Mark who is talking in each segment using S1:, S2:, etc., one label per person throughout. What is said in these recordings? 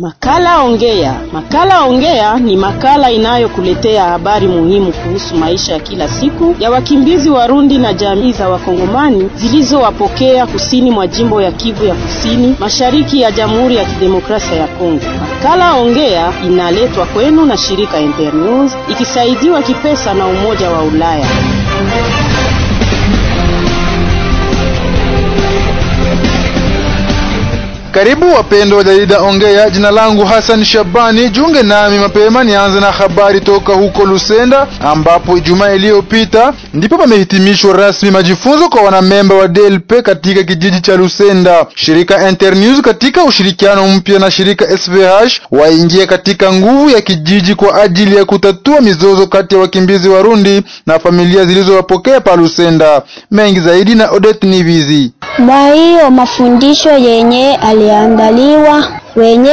S1: Makala Ongea. Makala Ongea ni makala inayokuletea habari muhimu kuhusu maisha ya kila siku ya wakimbizi Warundi na jamii za Wakongomani zilizowapokea kusini mwa jimbo ya Kivu ya Kusini, mashariki ya Jamhuri ya Kidemokrasia ya Kongo. Makala Ongea inaletwa kwenu na shirika Internews ikisaidiwa kipesa na Umoja wa Ulaya.
S2: Karibu wapendwa wa jarida Ongea. Jina langu Hassan Shabani, junge nami mapema nianze na habari toka huko Lusenda, ambapo Ijumaa iliyopita ndipo pamehitimishwa rasmi majifunzo kwa wanamemba wa DLP katika kijiji cha Lusenda. Shirika Internews katika ushirikiano mpya na shirika SVH waingia katika nguvu ya kijiji kwa ajili ya kutatua mizozo kati ya wakimbizi Warundi na familia zilizowapokea pa Lusenda. Mengi zaidi na Odette Nivizi.
S3: Mwa hiyo mafundisho yenye aliandaliwa, wenye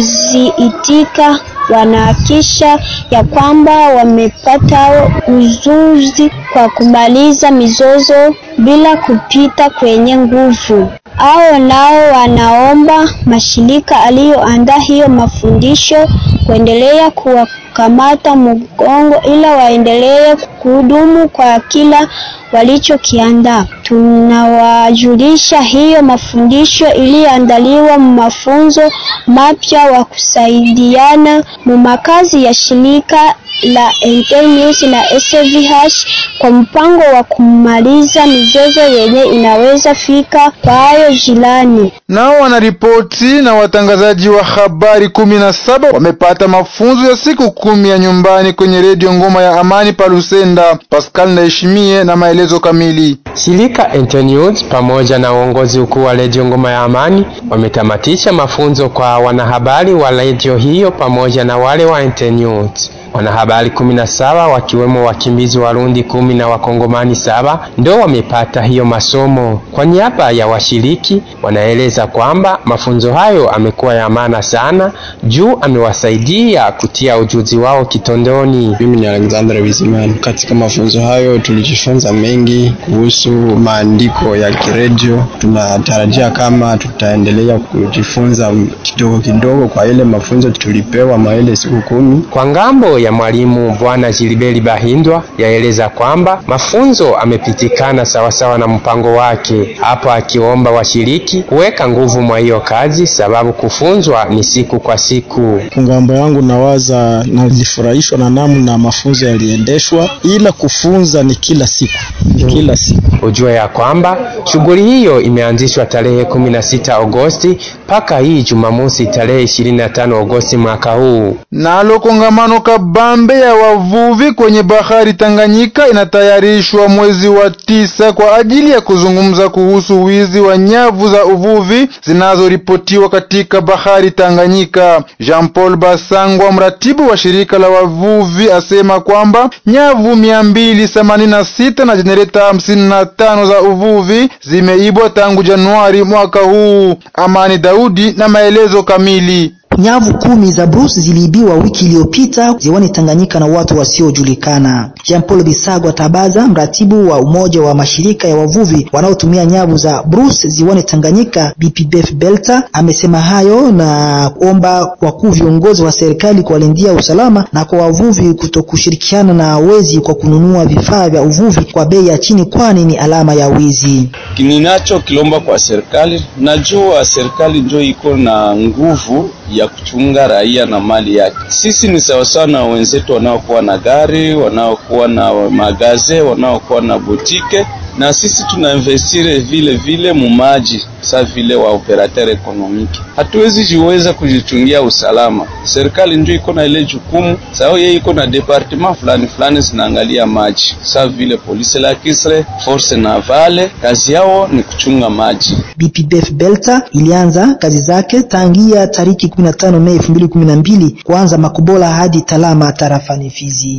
S3: kuziitika wanahakisha ya kwamba wamepata ujuzi kwa kumaliza mizozo bila kupita kwenye nguvu. Hao nao wanaomba mashirika aliyoandaa hiyo mafundisho kuendelea kuwakamata mgongo, ila waendelee kuhudumu kwa kila walichokiandaa. Tunawajulisha hiyo mafundisho iliyoandaliwa mafunzo mapya wa kusaidiana mu makazi ya shirika la Internews na SVH kwa mpango wa kumaliza mizozo yenye inaweza fika kwa hayo jirani.
S2: Nao wanaripoti na watangazaji wa habari kumi na saba wamepata mafunzo ya siku kumi ya nyumbani kwenye redio Ngoma ya Amani pa Lusenda. Pascal Ndaheshimie na maelezo kamili.
S4: Shirika Internews pamoja na uongozi ukuu wa redio Ngoma ya Amani wametamatisha mafunzo kwa wanahabari wa redio hiyo pamoja na wale wa Internews. Wanahabari kumi na saba wakiwemo wakimbizi Warundi kumi na wakongomani saba ndio wamepata hiyo masomo. Kwa niaba ya washiriki, wanaeleza kwamba mafunzo hayo amekuwa ya maana sana juu amewasaidia kutia ujuzi wao kitondoni.
S5: Mimi ni Alexander Bizimana. Katika mafunzo hayo tulijifunza mengi kuhusu maandiko ya kiredio. Tunatarajia kama tutaendelea kujifunza kidogo kidogo kwa ile mafunzo tulipewa maile siku kumi.
S4: Kwa ngambo ya mwalimu Bwana Jilibeli Bahindwa yaeleza kwamba mafunzo amepitikana sawasawa na mpango wake, hapo akiomba washiriki kuweka nguvu mwa hiyo kazi, sababu kufunzwa ni siku kwa siku.
S5: Ngambo yangu nawaza nalifurahishwa na namna mafunzo yaliendeshwa, ila kufunza ni kila siku, ni kila siku.
S4: Ujue ya kwamba shughuli hiyo imeanzishwa tarehe 16 Agosti mpaka hii Jumamosi tarehe 25 Agosti mwaka huu.
S2: Nalo kongamano kabambe ya wavuvi kwenye bahari Tanganyika inatayarishwa mwezi wa tisa kwa ajili ya kuzungumza kuhusu wizi wa nyavu za uvuvi zinazoripotiwa katika bahari Tanganyika. Jean Paul Basangwa, mratibu wa shirika la wavuvi, asema kwamba nyavu mia mbili themanini na sita na jenereta hamsini na tano za uvuvi zimeibwa tangu Januari mwaka huu. Amani Daudi na maelezo kamili.
S6: Nyavu kumi za Bruce ziliibiwa wiki iliyopita ziwani Tanganyika na watu wasiojulikana. Jean Paul Bisagwa Tabaza, mratibu wa umoja wa mashirika ya wavuvi wanaotumia nyavu za Bruce ziwani Tanganyika, BPBF Belta, amesema hayo na kuomba wakuu viongozi wa serikali kuwalindia usalama na kwa wavuvi kutokushirikiana na wezi kwa kununua vifaa vya uvuvi kwa bei ya chini, kwani ni alama ya wizi.
S7: Ninacho kilomba kwa serikali, najua serikali ndio iko na nguvu ya kuchunga raia na mali yake. Sisi ni sawasawa na wenzetu wanaokuwa na gari, wanaokuwa na magaze, wanaokuwa na butike, na sisi tunainvestire vile vile mumaji sa vile wa operateur ekonomiki. Hatuwezi jiweza kujichungia usalama, serikali ndio iko na ile jukumu sao, yeye iko na departement fulani fulani zinaangalia maji, sa vile polisi la Kisre, force navale, kazi yao ni kuchunga maji.
S6: BPBF Belta ilianza kazi zake tangia tariki 15 Mei 2012 kuanza Makubola hadi Talama tarafani Fizi.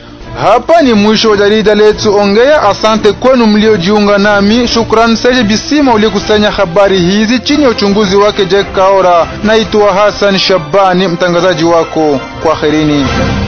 S2: Hapa ni mwisho wa jarida letu Ongea. Asante kwenu mliojiunga nami. Shukrani Seje Bisima uliokusanya habari hizi chini ya uchunguzi wake Jack Kaora. Naitwa Hassan Shabani, mtangazaji wako. Kwaherini.